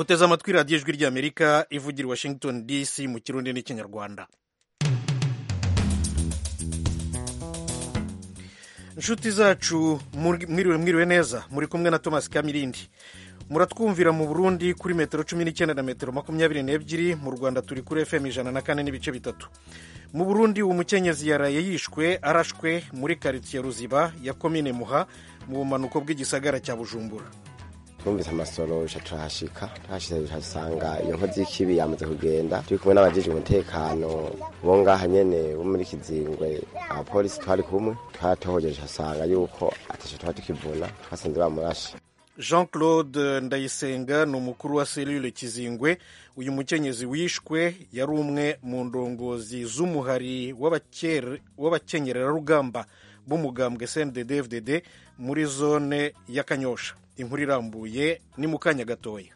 muteze amatwi radiyo ijwi ry'amerika ivugira i washington dc mu kirundi n'ikinyarwanda inshuti zacu mwiriwe mwiriwe neza muri kumwe na thomas kamirindi muratwumvira mu burundi kuri metero cumi n'icyenda na metero makumyabiri n'ebyiri mu rwanda turi kuri fm ijana na kane n'ibice bitatu mu burundi umukenyezi yaraye yishwe arashwe muri karitsiye ruziba ya komine muha mu bumanuko bw'igisagara cya bujumbura twumvise amasoro turahashika tuhashyize tuhasanga iyo nkozi y'ikibi yamaze kugenda turi kumwe n'abajejwe umutekano bo ngaha nyene bo muri kizingwe abapolisi twari kumwe twaratohojeje tuhasanga yuko atashe tuba tukivuna twasanze bamurashe jean claude ndayisenga ni umukuru wa selule kizingwe uyu mukenyezi wishwe yari umwe mu ndongozi z'umuhari w'abakenyererarugamba b'umugambwe cndd fdd muri zone ya kanyosha inkuru irambuye ni mu kanya gatoya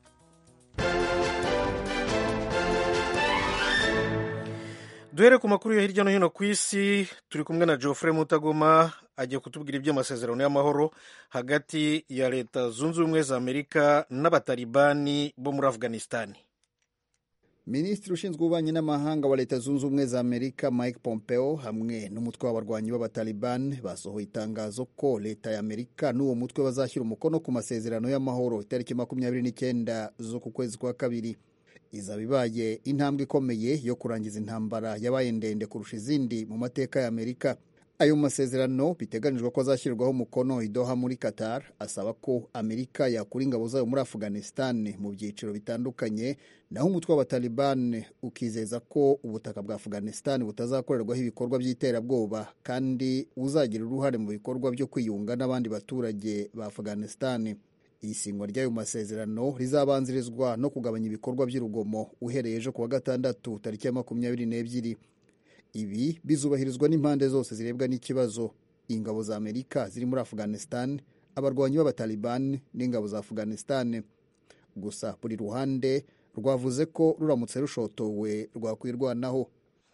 duhere ku makuru yo hirya no hino ku isi turi kumwe na geoffrey mutagoma agiye kutubwira iby'amasezerano y'amahoro hagati ya leta zunze ubumwe za amerika n'abatalibani bo muri afghanistan minisitiri ushinzwe ububanyi n'amahanga wa leta zunze ubumwe za amerika mike pompeo hamwe n'umutwe w'abarwanyi b'abataliban basohoye itangazo ko leta ya amerika n'uwo mutwe bazashyira umukono ku masezerano y'amahoro itariki makumyabiri n'icyenda z'uku kwezi kwa kabiri izaba ibaye intambwe ikomeye yo kurangiza intambara yabaye ndende kurusha izindi mu mateka ya amerika ayo masezerano biteganijwe ko azashyirwaho umukono i Doha muri Qatar asaba ko Amerika yakura ingabo zayo muri Afghanistan mu byiciro bitandukanye naho umutwe w'abataliban ukizeza ko ubutaka bwa Afghanistan butazakorerwaho ibikorwa by'iterabwoba kandi uzagira uruhare mu bikorwa byo kwiyunga n'abandi baturage ba Afghanistan isingwa ry'ayo masezerano rizabanzirizwa no kugabanya ibikorwa by'urugomo uhereye ejo kuwa gatandatu tariki ya makumyabiri n'ebyiri ibi bizubahirizwa n'impande zose zirebwa n'ikibazo ingabo za amerika ziri muri afghanistan abarwanyi b'abataliban n'ingabo za afghanistan gusa buri ruhande rwavuze ko ruramutse rushotowe rwakwirwanaho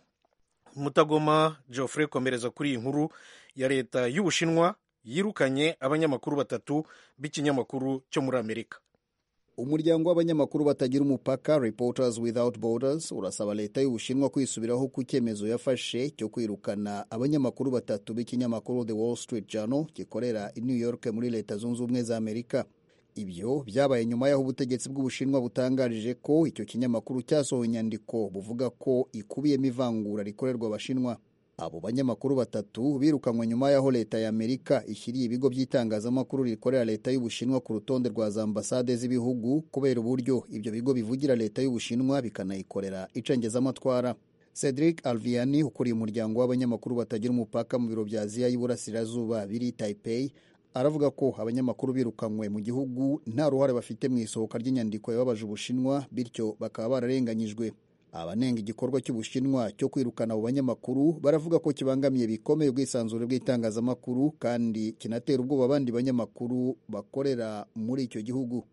mutagoma geoffrey komereza kuri iyi nkuru ya leta y'ubushinwa yirukanye abanyamakuru batatu b'ikinyamakuru cyo muri amerika umuryango w'abanyamakuru batagira umupaka reporters without borders urasaba leta y'ubushinwa kwisubiraho ku cyemezo yafashe cyo kwirukana abanyamakuru batatu b'ikinyamakuru the wall street journal gikorera i new york muri leta zunze ubumwe za amerika ibyo byabaye nyuma y'aho ubutegetsi bw'ubushinwa butangarije ko icyo kinyamakuru cyasohoye inyandiko buvuga ko ikubiyemo ivangura rikorerwa abashinwa abo banyamakuru batatu birukanywe nyuma y'aho leta ya amerika ishyiriye ibigo by'itangazamakuru rikorera leta y'ubushinwa ku rutonde rwa za ambasade z'ibihugu kubera uburyo ibyo bigo bivugira leta y'ubushinwa bikanayikorera icengezamatwara cedric alviani ukuriye umuryango w'abanyamakuru batagira umupaka mu biro bya aziya y'iburasirazuba biri taipei aravuga ko abanyamakuru birukanywe mu gihugu nta ruhare bafite mu isohoka ry'inyandiko yababaje ubushinwa bityo bakaba bararenganyijwe abanenga igikorwa cy'ubushinwa cyo kwirukana abo banyamakuru baravuga ko kibangamiye bikomeye ubwisanzure bw'itangazamakuru kandi kinatera ubwoba abandi banyamakuru bakorera muri icyo gihugu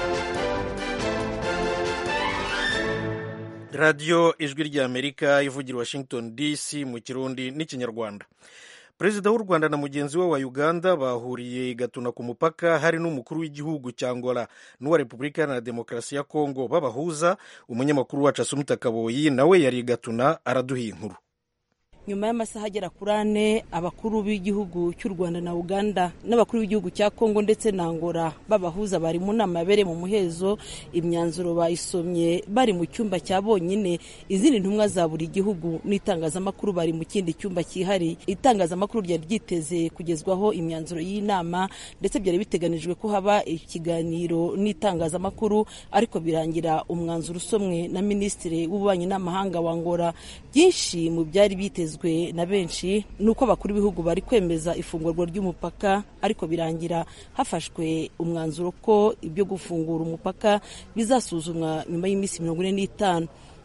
radiyo ijwi ry'amerika ivugira washington dc mu kirundi n'ikinyarwanda perezida w'u rwanda na mugenzi we wa uganda bahuriye igatuna ku mupaka hari n'umukuru w'igihugu cya angola n'uwa repubulika iharanira demokarasi ya kongo babahuza umunyamakuru wacu asumita kaboyi nawe yari igatuna araduha inkuru nyuma y'amasaha agera kuri ane abakuru b'igihugu cy'u rwanda na uganda n'abakuru b'igihugu cya kongo ndetse na angola babahuza bari mu nama yabereye mu muhezo imyanzuro bayisomye bari mu cyumba cya bonyine izindi ntumwa za buri gihugu n'itangazamakuru bari mu kindi cyumba cyihariye itangazamakuru ryari ryiteze kugezwaho imyanzuro y'inama ndetse byari biteganijwe ko haba ikiganiro n'itangazamakuru ariko birangira umwanzuro usomwe na minisitiri w'ububanyi n'amahanga wa angola byinshi mu byari bitezwe na benshi ni uko abakuru b'ibihugu bari kwemeza ifungurwa ry'umupaka ariko birangira hafashwe umwanzuro ko ibyo gufungura umupaka bizasuzumwa nyuma y'iminsi mirongo ine n'itanu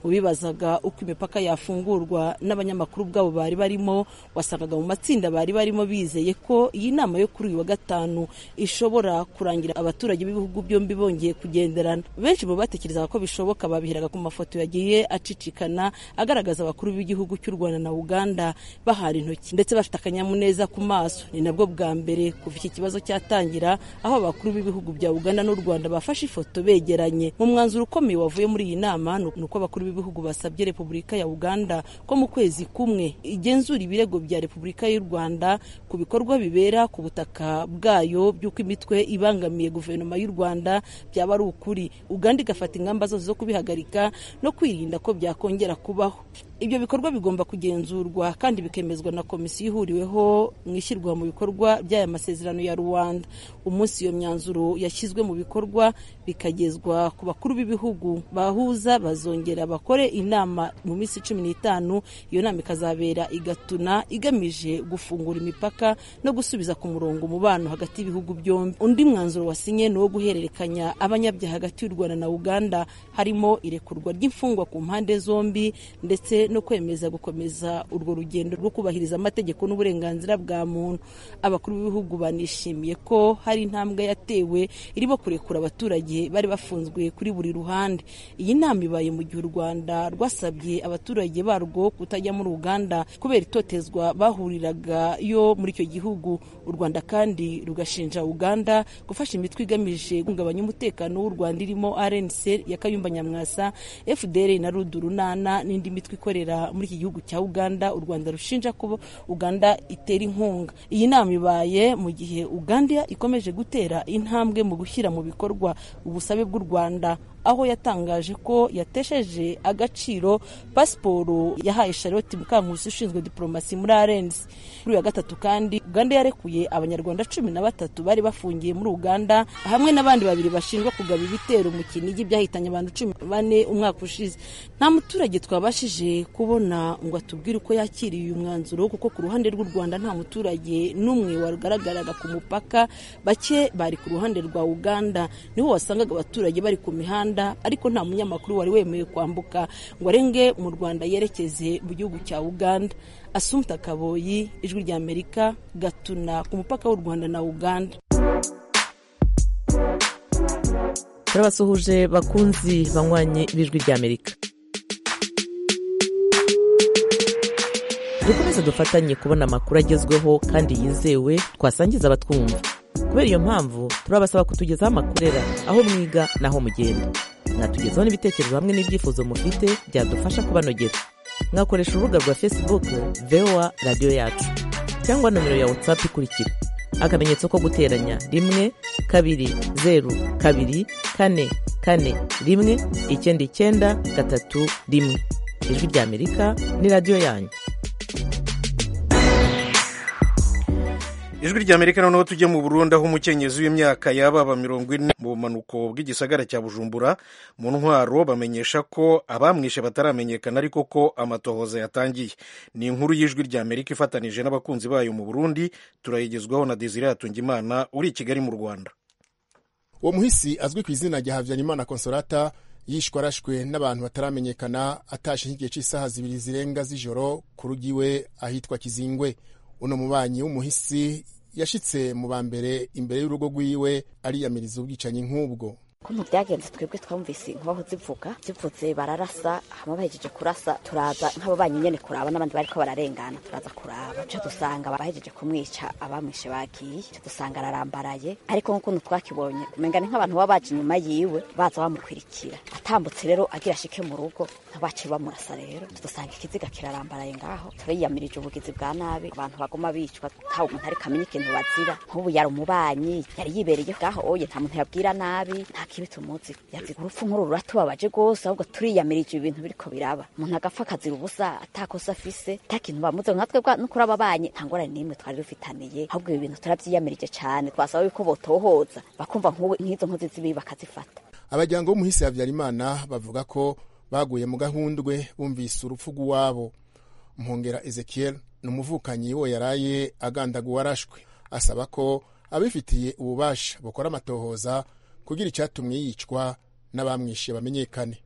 mu bibazaga uko imipaka yafungurwa n'abanyamakuru bwabo bari barimo wasangaga mu matsinda bari barimo bizeye ko iyi nama yo kuri uyu wa gatanu ishobora kurangira abaturage b'ibihugu byombi bongeye kugenderana benshi mu batekerezaga ko bishoboka babiheraga ku mafoto yagiye acicikana agaragaza abakuru b'igihugu cy'u rwanda na uganda bahana intoki ndetse bafite akanyamuneza ku maso ni nabwo bwa mbere kuva iki kibazo cyatangira aho abakuru b'ibihugu bya uganda n'u rwanda bafashe ifoto begeranye mu mwanzuro ukomeye wavuye muri iyi nama ni uko abakuru b'ibihugu basabye repubulika ya uganda ko mu kwezi kumwe igenzura ibirego bya repubulika y'u rwanda ku bikorwa bibera ku butaka bwayo by'uko imitwe ibangamiye guverinoma y'u rwanda byaba ari ukuri uganda igafata ingamba zose zo kubihagarika no kwirinda ko byakongera kubaho ibyo bikorwa bigomba kugenzurwa kandi bikemezwa na komisiyo ihuriweho mu ishyirwa mu bikorwa by'aya masezerano ya rwanda umunsi iyo myanzuro yashyizwe mu bikorwa bikagezwa ku bakuru b'ibihugu bahuza bazongera bakore inama mu minsi cumi n'itanu iyo nama ikazabera igatuna igamije gufungura imipaka no gusubiza ku murongo umubano hagati y'ibihugu byombi undi mwanzuro wasinye ni uwo guhererekanya abanyabyaha hagati y'u rwanda na uganda harimo irekurwa ry'imfungwa ku mpande zombi ndetse no kwemeza gukomeza urwo rugendo rwo kubahiriza amategeko n'uburenganzira bwa muntu abakuru b'ibihugu banishimiye ko hari intambwe yatewe irimo kurekura abaturage bari bafunzwe kuri buri ruhande iyi nama ibaye mu gihe u rwanda rwasabye abaturage barwo kutajya muri uganda kubera itotezwa bahuriraga yo muri icyo gihugu u rwanda kandi rugashinja uganda gufasha imitwe igamije guhungabanya umutekano w'u rwanda irimo rnc ya kayumba nyamwasa fdr na rudurunana n'indi mitwe ikorera muri iki gihugu cya uganda u rwanda rushinja ko uganda itera inkunga iyi nama ibaye mu gihe uganda ikomeje gutera intambwe mu gushyira mu bikorwa ubusabe bw'u rwanda aho yatangaje ko yatesheje agaciro pasiporo yahaye charlotte mukankusi ushinzwe diporomasi muri arensi kuri uyu wa gatatu kandi uganda yarekuye abanyarwanda cumi na batatu bari bafungiye muri uganda hamwe n'abandi babiri bashinjwa kugaba ibitero mu kinigi byahitanye abantu cumi bane umwaka ushize nta muturage twabashije kubona ngo atubwire uko yakiriye uyu mwanzuro kuko ku ruhande rw'u rwanda nta muturage n'umwe wagaragaraga ku mupaka bake bari ku ruhande rwa uganda niho wasangaga abaturage bari ku mihanda ariko nta munyamakuru wari wemewe kwambuka ngo arenge mu rwanda yerekeze mu gihugu cya uganda asumta kaboyi ijwi rya amerika gatuna ku mupaka w'u rwanda na uganda turabasuhuje bakunzi banywanyi b'ijwi rya amerika dukomeze dufatanye kubona amakuru agezweho kandi yizewe twasangiza abatwumva kubera iyo mpamvu turabasaba kutugezaho amakurera aho mwiga n'aho mugenda mwatugezaho n'ibitekerezo hamwe n'ibyifuzo mufite byadufasha kubanogera mwakoresha urubuga rwa facebook voa radiyo yacu cyangwa nomero ya whatsapp ikurikira akamenyetso ko guteranya rimwe kabiri zeru kabiri kane kane rimwe icyenda icyenda gatatu rimwe ijwi rya amerika ni radiyo yanyu ijwi rya amerika noneho tujye mu burundi aho umukenyezi w'imyaka yababa mirongo ine mu bumanuko bw'igisagara cya bujumbura mu ntwaro bamenyesha ko abamwishe bataramenyekana ariko ko amatohoza yatangiye ni inkuru y'ijwi rya amerika ifatanije n'abakunzi bayo mu burundi turayigezwaho na desire hatungimana uri i kigali mu rwanda uwo muhisi azwi ku izina rya habyarimana konsolata yishwe arashwe n'abantu bataramenyekana atashe nk'igihe cy'isaha zibiri zirenga z'ijoro ku rugo iwe ahitwa kizingwe uno mubanyi w'umuhisi yashitse mu ba mbere imbere y'urugo rwiwe ariyamiriza ubwicanyi nk'ubwo ukuntu byagenze twebwe twumvise inkoho zivuga zivuze bararasa hama bahejeje kurasa turaza nk'ababanyi nyene kuraba n'abandi bariko bararengana turaza kuraba co dusanga bahejeje kumwica abamwishe bagiye co dusanga ararambaraye ariko nk'ukuntu twakibonye umenga ni nk'abantu baba baje inyuma yiwe baza bamukwirikira atambutse rero agira ashike mu rugo ntabace bamurasa rero dusanga ikiziga kirarambaraye ngaho turiyamirije ubugizi bwa nabi abantu baguma bicwa ntawe umuntu ariko amenye ikintu bazira nk'ubu yari umubanyi yari yibereye ngaho oye nta muntu yabwira nabi nta kibi tumuzi yazi urupfu nk'uru ruratubabaje rwose ahubwo turiyamirije ibintu biriko biraba umuntu agapfa akazira ubusa atakosa afise nta kintu bamuze nka twebwe no kuri ababanye nta ngorane n'imwe twari dufitaniye ahubwo ibi bintu turabyiyamirije cyane twasaba yuko botohoza bakumva nk'izo nkozi z'ibibi bakazifata abajyango b'umuhisi habyarimana bavuga ko baguye mu gahundwe bumvise urupfu rw'iwabo mpongera ezekiel ni umuvukanyi wo yaraye agandaguwe arashwe asaba ko abifitiye ububasha bukora amatohoza kugira icyatumwe yicwa n'abamwishe bamenyekane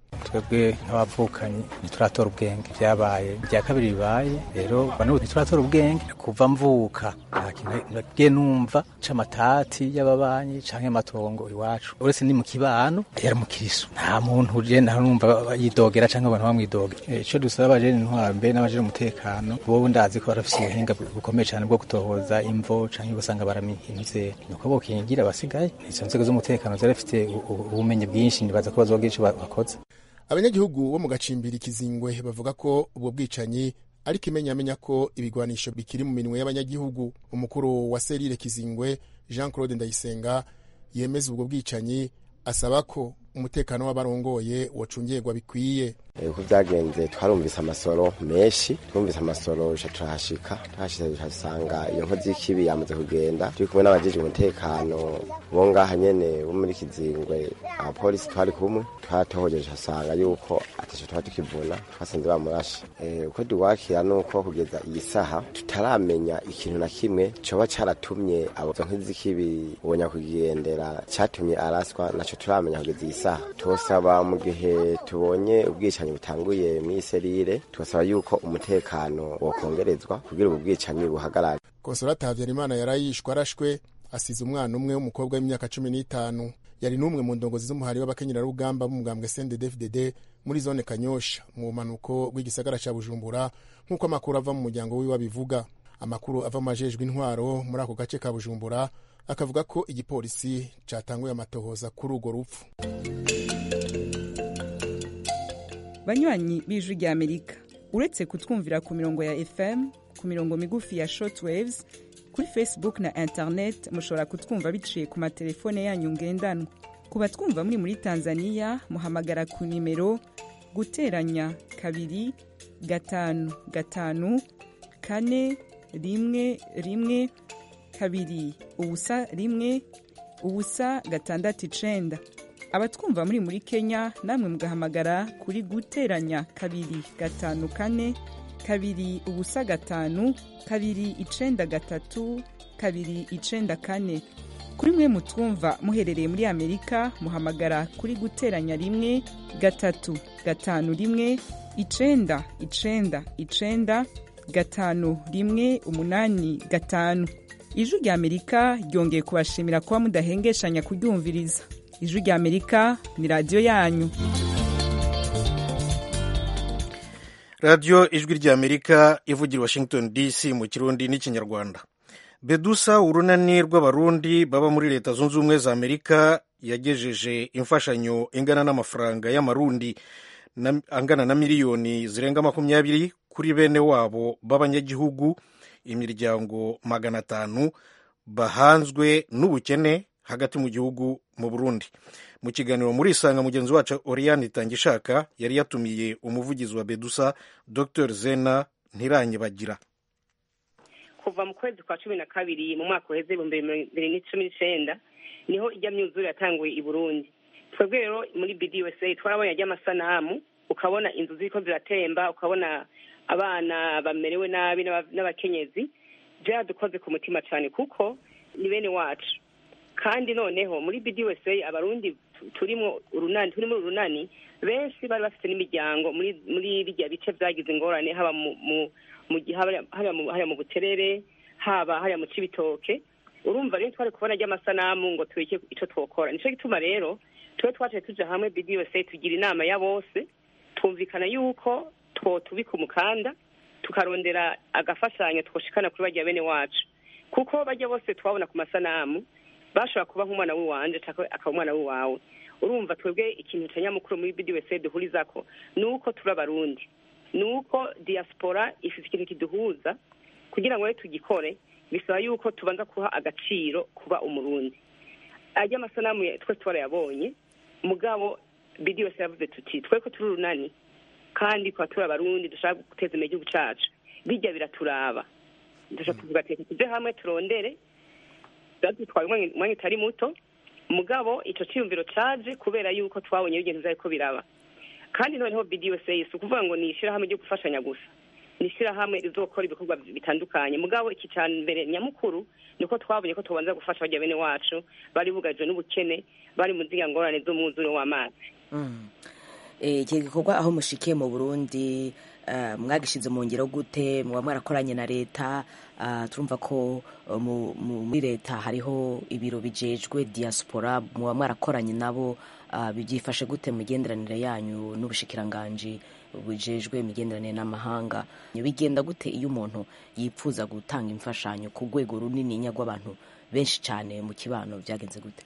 twebwe nk'abavukanyi ntituratora ubwenge byabaye bya kabiri bibaye rero bano ntituratora ubwenge kuva mvuka nta kintu nagiye numva c'amatati y'ababanyi canke amatongo iwacu uretse ni mu kibano yari umukiriso nta muntu je nta numva yidogera canke abantu bamwidogera ico dusaba abajene intwaro mbe n'abajene umutekano bo ndazi ko barafise ubuhinga bukomeye cane bwo gutohoza imvo canke ugasanga baramihinze nuko bokingira abasigaye izo nzego z'umutekano zarafite ubumenyi bwinshi nibaza ko bazogira ico bakoze abanyagihugu bo mu gacimbiri kizingwe bavuga ko ubwo bwicanyi ariko imenyamenya ko ibigwanisho bikiri mu minwe y'abanyagihugu umukuru wa serire kizingwe jean claude ndayisenga yemeza ubwo bwicanyi asaba ko umutekano w'abarongoye wacungirwa bikwiye uko byagenze twarumvise amasoro menshi twumvise amasoro turahashika tuhashitse tuhasanga iyo nkozi y'ikibi yamaze kugenda turi kumwe n'abajejwe umutekano bo ngaha nyene bo muri kizingwe abapolisi twari kumwe twatohoje tuhasanga yuko ataco tuba tukivuna twasanze bamurashe uko duwakira nuko kugeza iyi saha tutaramenya ikintu na kimwe coba caratumye abo nkozi z'ikibi uwo nyakwigendera catumye araswa naco turamenya kugeza iyi saha twosaba mu gihe tubonye ubwicanyi butanguye muri serire tubasaba yuko umutekano wokongerezwa kugira ubu bwicanyi buhagarare konsolata habyarimana yarayishwe arashwe asize umwana umwe w'umukobwa w'imyaka cumi n'itanu yari n'umwe mu ndongozi z'umuhari w'abakenyerarugamba b'umugambwe sndfdd muri zone kanyosha mu bumanuko bw'igisagara ca bujumbura nk'uko amakuru ava mu muryango wiwe abivuga amakuru ava mu majejwe intwaro muri ako gace ka bujumbura akavuga ko igipolisi catanguye amatohoza kuri urwo rupfu banywanyi b'ijwi rya amerika uretse kutwumvira ku mirongo ya fm ku mirongo migufi ya shortwaves kuri facebook na internet mushobora kutwumva biciye ku matelefone yanyu ngendanwa ku batwumva muri muri tanzania muhamagara ku nimero guteranya kabiri gatanu gatanu kane rimwe rimwe kabiri ubusa rimwe ubusa gatandatu icenda abatwumva muri muri kenya namwe mugahamagara kuri guteranya kabiri gatanu kane kabiri ubusa gatanu kabiri icenda gatatu kabiri icenda kane kuri mwe mutwumva muherereye muri amerika muhamagara kuri guteranya rimwe gatatu gatanu rimwe icenda icenda icenda gatanu rimwe umunani gatanu ijwi rya amerika ryongeye kubashimira kuba mudahengeshanya kuryumviriza ijwi rya amerika ni radiyo yanyu radiyo ijwi rya amerika ivugira washington dc mu kirundi n'ikinyarwanda bedusa urunani rw'abarundi baba muri leta zunze ubumwe za amerika yagejeje imfashanyo ingana n'amafaranga y'amarundi angana na miliyoni zirenga makumyabiri kuri bene wabo b'abanyagihugu imiryango magana atanu bahanzwe n'ubukene hagati mu gihugu mu burundi mu kiganiro muri isanga mugenzi wacu oriane itangishaka yari yatumiye umuvugizi wa bedusa dr zena ntiranyibagira kuva mu kwezi kwa cumi na kabiri mu mwaka uheze ibihumbi bibiri n'icumi n'icenda niho ijya myuzure yatanguye i burundi twebwe rero muri bdusa twarabonye ajya amasanamu ukabona inzu ziriko ziratemba ukabona abana bamerewe nabi n'abakenyezi byaradukoze ku mutima cyane kuko ni bene wacu kandi noneho muri bdusa abarundi turimo urunani turimo urunani benshi bari bafite n'imiryango muri muri birya bice byagize ingorane haba mu mu haba mu buterere haba hariya mu cibitoke urumva rero twari kubona ry'amasanamu ngo tureke icyo twokora nicyo gituma rero tube twaciye tuja hamwe bdusa tugira inama ya bose twumvikana yuko twotubika umukanda tukarondera agafashanyo twoshikana kuri barya bene wacu kuko bajya bose twabona ku masanamu bashobora kuba nk'umwana w'iwanje cyangwa akaba umwana w'iwawe urumva twebwe ikintu cya nyamukuru muri bdusa duhurizako ni uko turi abarundi ni uko diaspora ifite ikintu kiduhuza kugira ngo rero tugikore bisaba yuko tubanza kuha agaciro kuba umurundi ajya amasanamu twese twarayabonye mugabo bdusa yavuze tuti twe ko turi urunani kandi kuba turi abarundi dushaka guteza imbere igihugu cyacu bijya biraturaba dushobora kuvuga ati tujye hamwe turondere byadutwaye umwanya utari muto mugabo icyo cyiyumviro cyaje kubera yuko twabonye ibintu byari ko biraba kandi noneho bdusa si ukuvuga ngo ni ishyirahamwe ryo gufashanya gusa ni ishyirahamwe rizokora ibikorwa bitandukanye mugabo iki cya mbere nyamukuru ni uko twabonye ko tubanza gufasha bajya bene wacu bari bugarijwe n'ubukene bari mu nzira ngorane z'umwuzure w'amazi Eh, iki gikorwa aho mushikiye mu burundi eh, mwagishize mu ngiro gute muba mwarakoranye na leta Ah, turumva ko eh, mu- mu- muri leta hariho ibiro bijejwe diaspora muba mwarakoranye nabo Ah, byifashe gute mu migenderanire yanyu n'ubushikiranganji bujejwe imigenderanire n'amahanga bigenda gute iyo umuntu yipfuza gutanga imfashanyo ku rwego runini rw'abantu benshi cyane mu kibano byagenze gute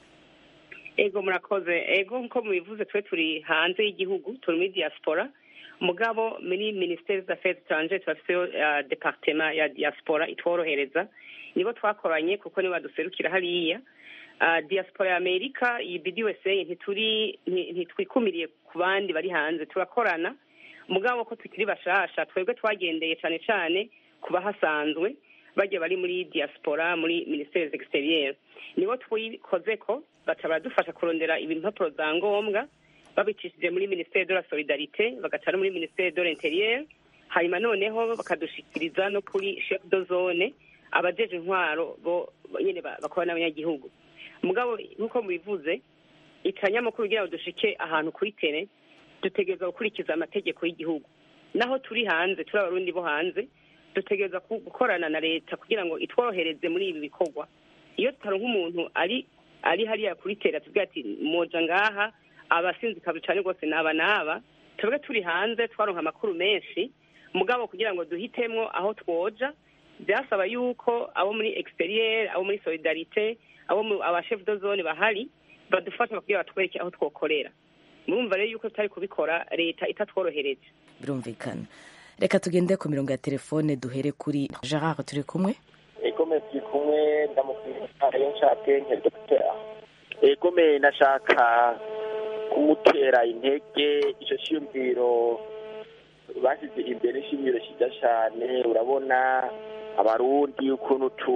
ego murakoze ego nko mubivuze twe turi hanze y'igihugu turi muri diaspora mugabo muri ministeri d'affaires étrangères turafiteyo uh, departement ya diaspora itworohereza nibo twakoranye kuko nibo baduserukira hariya uh, diaspora ya amerika iyi bdusa ntituri nti- ntitwikumiriye ku bandi bari hanze turakorana mugabo ko tukiri bashasha twebwe twagendeye cane cane ku bahasanzwe bajya bari muri diaspora muri ministeri exterieur nibo twikoze ko baca baradufasha kurondera impapuro za ngombwa babicishije muri ministeri de la solidarite bagaca no muri ministeri de l'interieur hanyuma noneho bakadushikiriza no kuri chef de zone abajeje intwaro bo bo nyene ba- bakora n'abanyagihugu mugabo nk'uko mubivuze icanyamakuru kugira ngo dushike ahantu kuri tere dutegereza gukurikiza amategeko y'igihugu naho turi hanze turi abarundi bo hanze dutegereza ku- gukorana na leta kugira ngo itworohereze muri ibi bikorwa iyo tutaronka umuntu ari ari hariya kuri tera tuvuga ati moja ngaha abasinzikazi cane rwose naba naba twebwe turi hanze twaronka amakuru menshi mugabo kugira ngo duhitemwo aho twoja byasaba yuko abo muri exterieur abo muri solidarite abo mu abashef de zone bahari badufasha kugira batwereke aho twokorera murumva rero yuko tutari kubikora leta itatworohereje birumvikana reka tugende ku mirongo ya telefone duhere kuri gerard turi kumwe egome turi kumwe ndamukwiye yo nshake nke dogitera egome nashaka kumutera intege icyo cyiyumviro bashyize imbere ishimiro cyiza cyane urabona abarundi ukuntu tu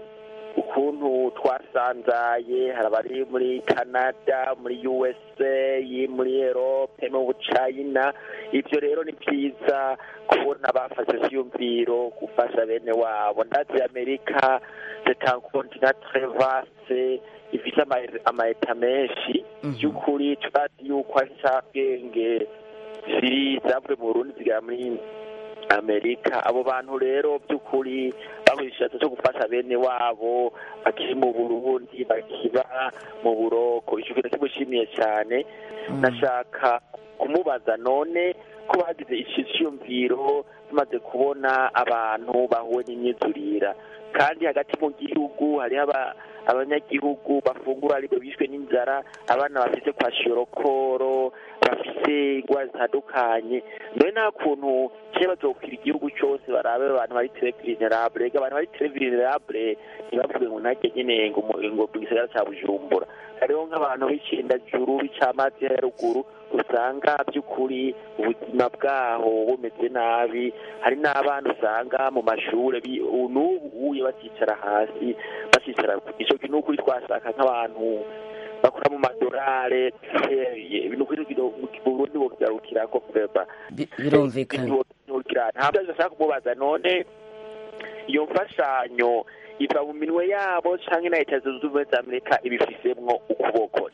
ukuntu twasanzaye hari abari muri canada muri usa muri erope no mu china ibyo rero ni byiza kubona bafashe icyiyumviro gufasha bene wabo ndazi amerika c'est un continent très vaste ifite ama- amaeta menshi by'ukuri turazi yuko ari ncabwenge ziri zavuye mu burundi zigera muri amerika abo bantu rero by'ukuri bahuye igishatse cyo gufasha bene wabo bakiri mu burundi bakiba mu buroko icyo kintu kimushimiye cyane nashaka kumubaza none ko bagize iki cyiyumviro tumaze kubona abantu bahuwe n'imyizurira kandi hagati mu gihugu hariho aba- abanyagihugu bafungura ariko bishwe n'inzara abana bafite kwa shorokoro bafite indwara zitandukanye none nta kuntu kera bazokwira igihugu cyose barabe abantu bari tere vulnerable ega abantu bari tere vulnerable ntibavuge ngo ntajye nyine ngo mu ngo mu gisagara cya bujumbura hariho nk'abantu b'icendajuru b'icamazi ya ruguru usanga by'ukuri ubuzima bwaho bumeze nabi hari n'abana usanga mu mashuri bi- n'ubu uye bakicara hasi bakicara icyo kintu ukuri twashaka nk'abantu bakora mu madorare ibintu kuri mu burundi bogarukira ko vrema birumvikana ntabwo ashaka kumubaza none iyo mfashanyo iva mu minwe yabo canke na leta zunze ubumwe za amerika ibifisemwo ukuboko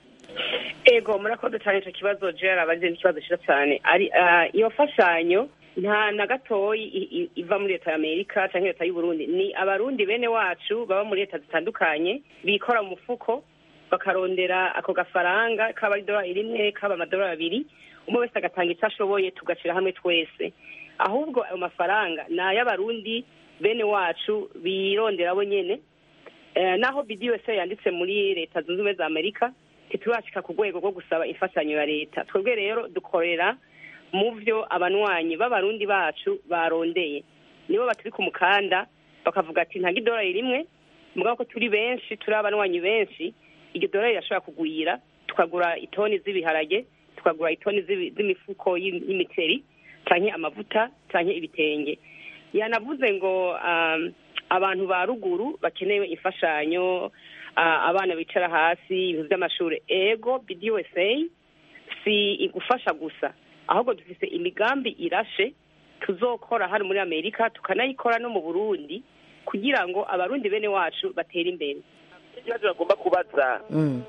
ego murakoze cyane icyo kibazo jera abagize ikibazo cyiza cyane ari ah, iyo mfashanyo nta na gatoyi i- i- iva muri leta ya amerika cyangwa leta y'uburundi ni abarundi bene wacu baba muri leta zitandukanye bikora mu mufuko bakarondera ako gafaranga kaba ari idolari rimwe kaba amadolari abiri umwe wese agatanga icyo ashoboye tugashyira hamwe twese ahubwo ayo mafaranga ni ay'abarundi bene wacu birondera bo nyene Eh, naho bdsa yanditse muri leta zunze ubumwe za amerika ntiturashika ku rwego rwo gusaba imfashanyo ya leta twebwe rero dukorera mu vyo abanywanyi b'abarundi bacu barondeye nibo baturi ku mukanda bakavuga ati ntago idolari rimwe mugabo ko turi benshi turi abanywanyi benshi iryo dolari rirashobora kugwira tukagura itoni z'ibiharage tukagura itoni z'ibi- z'imifuko y'im- y'imiceri canke amavuta canke ibitenge yanavuze ngo um, abantu ba ruguru bakenewe imfashanyo ah, abana bicara hasi ibintu by'amashuri ego bdsa si igufasha gusa ahubwo dufise imigambi irashe tuzokora hano muri amerika tukanayikora no mu burundi kugira ngo abarundi bene wacu batere imbere ikibazo bagomba kubaza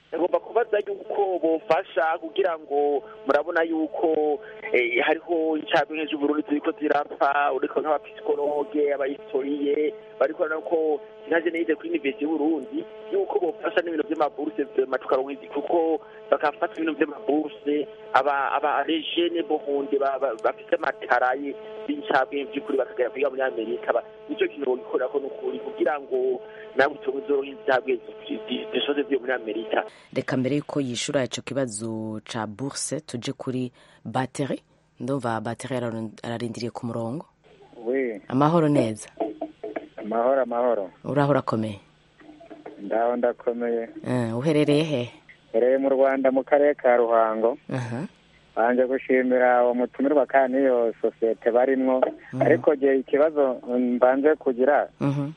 ngomba kubaza yuko bofasha kugira ngo murabona yuko eh, hariho incabwenge z'uburundi ziriko zirapfa uriko nk'abapisikologe abahistoriye bariko ko nkaje nize kuri universite y'uburundi yuko bofasha n'ibintu vy'amaburse vema tukaronka kuko bakafata ibintu vy'amaburse aba aba rejene bohunde ba- ba- bafise amataraye b'incabwenge vy'ukuri bakagera kwiga muri amerika ba- nico kintu bogikorerako n'ukuri kugira ngo nawe utonke uzoronka incabwenge zishoze vyo muri amerika reka mbere yuko yishura ico kibazo ca bourse tuje kuri bateri ndumva bateri araron- ararindiriye ku murongo we amahoro neza amahoro amahoro uraho urakomeye ndaho ndakomeye Eh, uherereye he hereye mu rwanda mu karere ka ruhango Aha. banje gushimira uwo mutumirwa kandi n'iyo sosiyete barimwo ariko gihe ikibazo mm, mbanze kugira Mhm.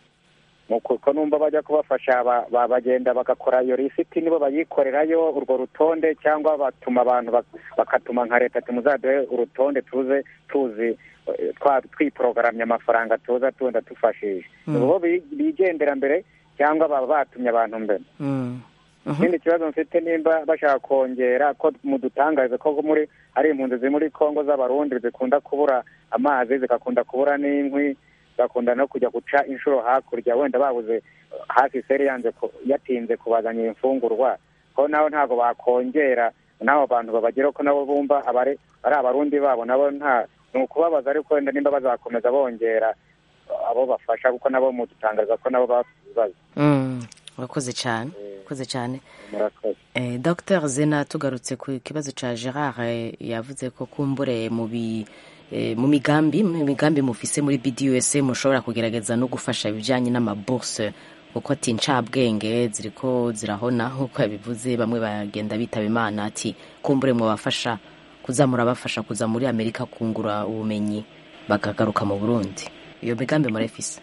mu kuko numva bajya kubafasha ba- ba- bagenda bagakora iyo lisiti nibo bayikorerayo urwo rutonde cyangwa batuma abantu bak- bakatuma nka leta tumuzaduhe urutonde tuze tuzi eh, twa twiporogaramye amafaranga tuza tunda tufashije Mm. bo bi- bigendera mbere cyangwa baba batumye abantu mbere Mm. ikindi kibazo mfite nimba bashaka kongera ko mudutangarize ko muri ari impunzi ziri muri kongo z'abarundi zikunda kubura amazi zigakunda kubura n'inkwi zigakunda no kujya guca inshuro hakurya wenda babuze hafi seri yanze ku- yatinze kubazanira imfungurwa ko nabo ntabwo bakongera n'abo bantu babageraho ko nabo bumva abari ari abarundi babo nabo nta ni ukubabaza ariko wenda nimba bazakomeza bongera abo bafasha kuko nabo mudutangariza ko nabo bafite ibibazo Mm. urakoze cyane urakoze cyane murakoze Eh, Dr Zena tugarutse ku kibazo ca Gerard eh, yavuze ko kumbure mu bi eh, mu migambi mu migambi mufise muri BDUS mushobora kugerageza no gufasha ibijanye n'amabourse kuko ati ncabwenge ziriko zirahona nk'uko yabivuze bamwe bagenda bitaba imana ati kumbure mwabafasha kuzamura bafasha kuza muri Amerika kungura ubumenyi bakagaruka mu Burundi iyo migambi murayifise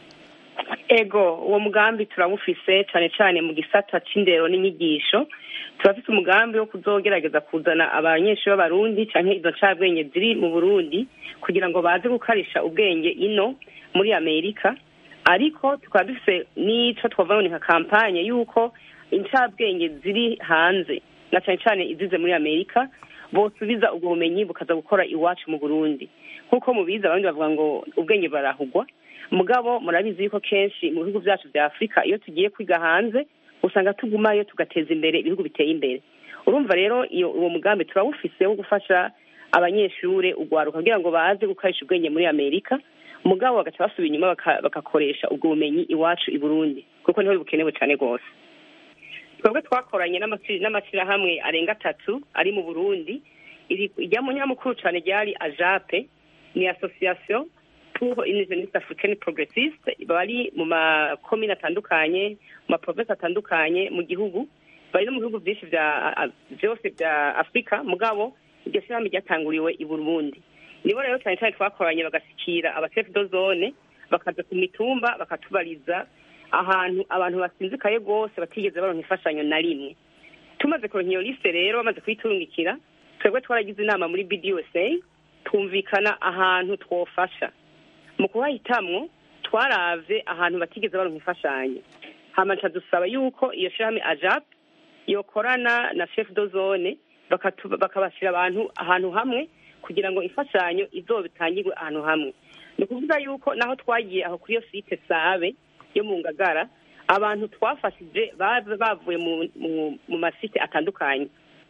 ego uwo mugambi turawufise cyane cyane mu gisata c'indero n'inyigisho turafise umugambi wo kuzogerageza kuzana abanyeshuri b'abarundi canke izo ncabwenge ziri mu burundi kugira ngo baze gukarisha ubwenge ino muri amerika ariko tukaba dufise n'ico twavuga nka kampanye y'uko incabwenge ziri hanze na cane cane izize muri amerika bosubiza ubwo bumenyi bukaza gukora iwacu mu burundi nk'uko mubizi abandi bavuga ngo ubwenge barahugwa mugabo murabizi yuko kenshi mu bihugu byacu bya afurika iyo tugiye kwiga hanze usanga tugumayo tugateza imbere ibihugu biteye imbere urumva rero iyo uwo mugambi turawufise wo gufasha abanyeshure ugwaruka kugira ngo baze gukoresha ubwenge muri amerika mugabo bagaca basubira inyuma baka- bagakoresha ubwo bumenyi iwacu i burundi kuko niho bukenewe cyane rwose twebwe twakoranye n'amashuri- n'amashyirahamwe arenga atatu ari mu burundi iri- irya munyamukuru cyane ryari ajape ni association pour une jeunesse africaine progressiste bari mu makomine atandukanye mu maprovinsi atandukanye mu gihugu bari no mu bihugu byinshi bya a- byose bya afurika mugabo iryo shyirahamwe ryatanguriwe i burundi nibo rero cyane cyane twakoranye bagashyikira abasefu do zone bakaza ku mitumba bakatubariza ahantu abantu basinzikaye rwose batigeze baronka imfashanyo na rimwe tumaze kuronka iyo liste rero bamaze kuyiturungikira twebwe twaragize inama muri bdusa twumvikana ahantu twofasha mu kuhahitamwo twaravye ahantu batigeze baronka imfashanyo hama nca dusaba yuko iyo shirahamwe ajap yokorana na chef do zone bakatu- bakabashira abantu ahantu hamwe kugira ngo imfashanyo izobitangirwe ahantu hamwe ni ukuvuga yuko naho twagiye aho kuri iyo site sabe yo mu ngagara abantu twafashije baje bavuye mu, mu, mu masite atandukanye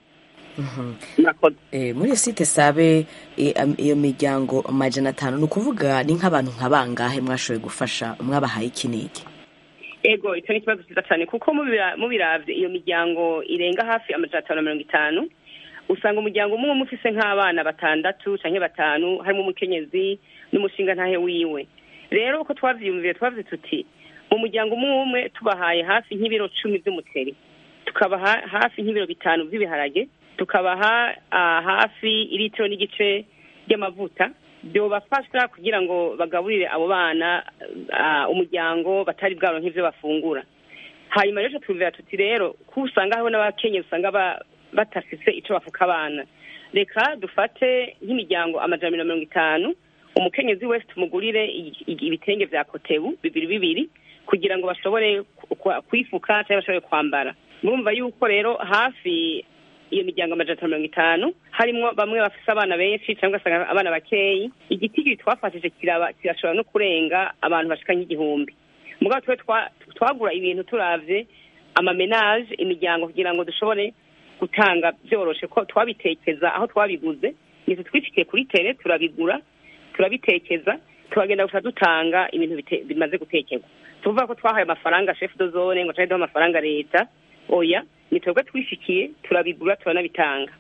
Eh, muri iyo site sabe eh, am- iyo miryango amajana atanu ni ukuvuga ni nk'abantu nka bangahe mwashoboye gufasha mwabahaye iki n'iki ego icyo ni ikibazo cyiza cyane kuko mubira- mubiravye iyo miryango irenga hafi amajana atanu na mirongo itanu usanga umuryango umwe umwe ufise nk'abana batandatu canke batanu harimo umukenyezi n'umushinga ntahe wiwe rero uko twavyiyumviye twavuze tuti mu muryango umwe umwe tubahaye hafi nk'ibiro cumi vy'umuceri tukabaha hafi nk'ibiro bitanu vy'ibiharage tukabaha ah, hafi iritiro n'igice ry'amavuta byobafasha kugira ngo bagaburire abo bana ah, umuryango batari bwaronke ivyo bafungura hanyuma rero twumvira tuti rero ko usanga hariho n'abakenyezi usanga ba- batafise ico bafuka abana reka dufate nk'imiryango amajana na mirongo itanu umukenyezi wese tumugurire i- i- ibitenge vya kotebu bibiri bibiri kugira ngo bashobore ku- ku- kwifuka cyangwa bashobore kwambara murumva yuko rero hafi iyo miryango amajana atanu mirongo itanu harimo bamwe bafise abana benshi cyangwa ugasanga abana bakeyi igiti twafashije kiraba kirashobora no kurenga abantu bashika nk'igihumbi mugabo twe twagura ibintu turavye amamenage imiryango kugira ngo dushobore gutanga byoroshe ko twabitekeza aho twabiguze nitwe twifitiye kuri tere turabigura turabitekeza turagenda gusa dutanga ibintu bimaze gutekerwa tuvuga ko twahaye amafaranga chef de zone ngo duha amafaranga leta oya ni twebwe twishikiye turabigura turanabitanga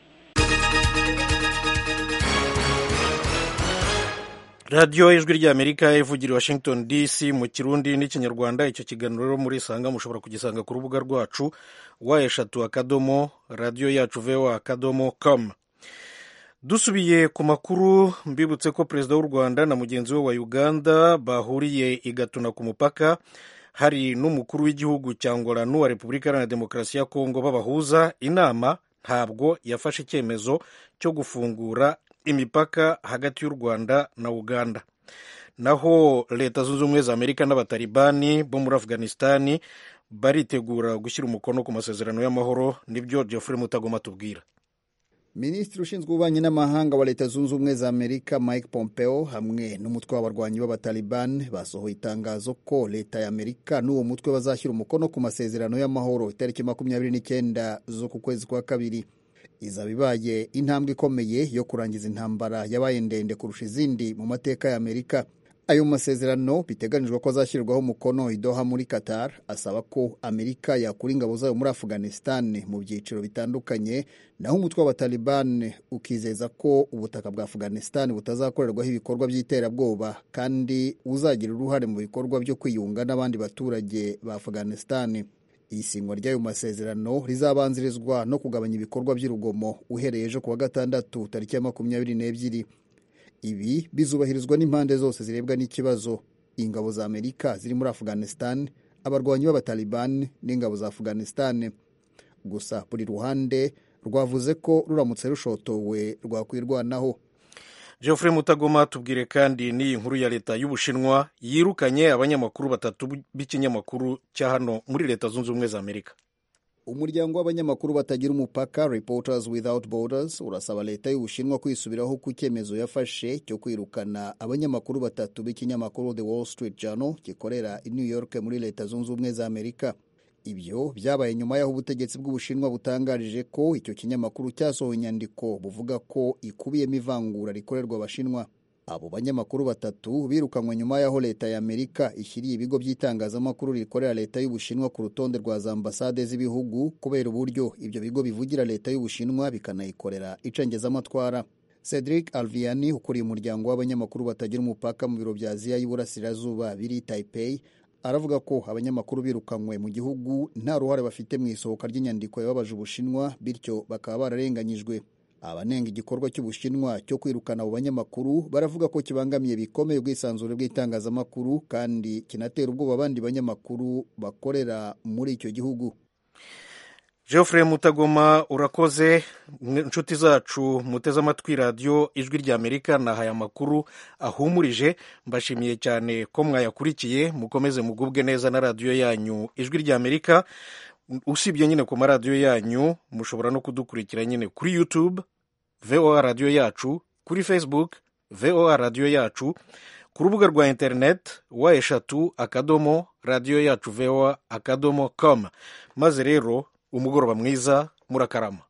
radiyo ijwi ry'amerika ivugira washington dc mu kirundi n'ikinyarwanda icyo kiganiro rero muri sanga mushobora kugisanga ku rubuga rwacu wa eshatu akadomo radiyo yacu voa akadomo com dusubiye ku makuru mbibutse ko perezida w'u rwanda na mugenzi we wa uganda bahuriye i gatuna ku mupaka hari n'umukuru w'igihugu cya ngora n'uwa repubulika iharanira demokarasi ya kongo babahuza inama ntabwo yafashe icyemezo cyo gufungura imipaka hagati y'u rwanda na uganda naho leta zunze ubumwe za amerika n'abatalibani bo muri afghanistani baritegura gushyira umukono ku masezerano y'amahoro nibyo geoffrey mutagoma tubwira minisitiri ushinzwe ububanyi n'amahanga wa leta zunze ubumwe za amerika mike pompeo hamwe n'umutwe w'abarwanyi b'abataliban basohoye itangazo ko leta ya amerika n'uwo mutwe bazashyira umukono ku masezerano y'amahoro itariki makumyabiri n'icyenda z'uku kwezi kwa kabiri izaba ibaye intambwe ikomeye yo kurangiza intambara yabaye ndende kurusha izindi mu mateka ya amerika ayo masezerano biteganijwe ko azashyirwaho umukono i Doha muri Qatar asaba ko Amerika yakura ingabo zayo muri Afghanistan mu byiciro bitandukanye naho umutwe w'abataliban ukizeza ko ubutaka bwa Afghanistan butazakorerwaho ibikorwa by'iterabwoba kandi uzagira uruhare mu bikorwa byo kwiyunga n'abandi baturage ba Afghanistan isinywa ry'ayo masezerano rizabanzirizwa no kugabanya ibikorwa by'urugomo uhereye ejo kuwa gatandatu tariki ya makumyabiri n'ebyiri ibi bizubahirizwa n'impande zose zirebwa n'ikibazo ingabo za amerika ziri muri afghanistan abarwanyi b'abataliban n'ingabo za afghanistan gusa buri ruhande rwavuze ko ruramutse rushotowe rwakwirwanaho geoffrey mutagoma tubwire kandi n'iyi nkuru ya leta y'ubushinwa yirukanye abanyamakuru batatu b'ikinyamakuru cya hano muri leta zunze ubumwe za amerika umuryango w'abanyamakuru batagira umupaka reporters without borders urasaba leta y'ubushinwa kwisubiraho ku cyemezo yafashe cyo kwirukana abanyamakuru batatu b'ikinyamakuru the wall street journal gikorera i new york muri leta zunze ubumwe za amerika ibyo byabaye nyuma y'aho ubutegetsi bw'ubushinwa butangarije ko icyo kinyamakuru cyasohoye inyandiko buvuga ko ikubiyemo ivangura rikorerwa abashinwa abo banyamakuru batatu birukanywe nyuma y'aho leta ya amerika ishyiriye ibigo by'itangazamakuru rikorera leta y'ubushinwa ku rutonde rwa za ambasade z'ibihugu kubera uburyo ibyo bigo bivugira leta y'ubushinwa bikanayikorera icengezamatwara cedric alviani ukuriye umuryango w'abanyamakuru batagira umupaka mu biro bya aziya y'iburasirazuba biri taipei aravuga ko abanyamakuru birukanywe mu gihugu nta ruhare bafite mu isohoka ry'inyandiko yababaje ubushinwa bityo bakaba bararenganyijwe abanenga igikorwa cy'ubushinwa cyo kwirukana abo banyamakuru baravuga ko kibangamiye bikomeye ubwisanzure bw'itangazamakuru kandi kinatera ubwoba abandi banyamakuru bakorera muri icyo gihugu geoffrey mutagoma urakoze inshuti zacu muteze amatwi radiyo ijwi rya amerika nahaye amakuru ahumurije mbashimiye cyane ko mwayakurikiye mukomeze mugubwe neza na radiyo yanyu ijwi rya amerika usibye nyine ku maradiyo yanyu mushobora no kudukurikira nyine kuri youtube voa radiyo yacu kuri facebook voa radiyo yacu ku rubuga rwa interineti wa eshatu akadomo radiyo yacu voa akadomo com maze rero umugoroba mwiza murakarama